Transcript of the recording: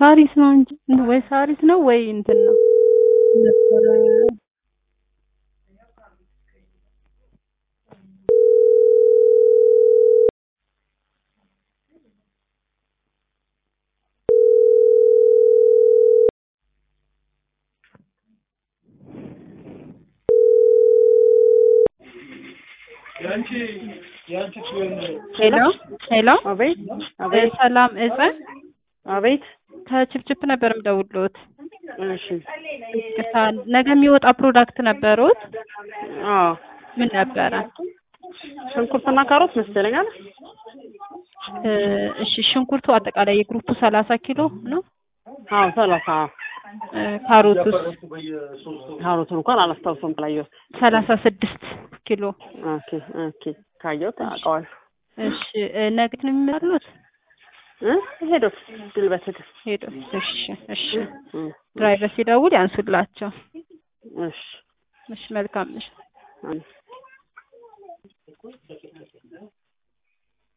ሳሪስ ነው እንጂ ወይ ሳሪስ ነው ወይ እንትን ነው ነበረ ሄሎ ሄሎ አቤት አቤት ሰላም እፀ አቤት ከችፕችፕ ነበር የምደውልዎት። እሺ ይቅርታ ነገ የሚወጣ ፕሮዳክት ነበሩት? አዎ ምን ነበረ? ሽንኩርትና ካሮት መስለኛል እ እሺ ሽንኩርቱ አጠቃላይ የግሩፑ ሰላሳ ኪሎ ነው። አዎ ሰላሳ እ ካሮቱስ ካሮቱን እንኳን አላስታውሰውም ካላየሁት ሰላሳ ስድስት ኪሎ። ኦኬ ኦኬ ካየሁት አውቀዋለሁ እሺ እ ነገ ነው የሚመሩት? እ ሄዶት ድል በትግል ሄዶ እሺ እሺ እ ድራይቨር ሲደውል ያንሱላቸው። እሺ እሺ መልካም እሺ አሜን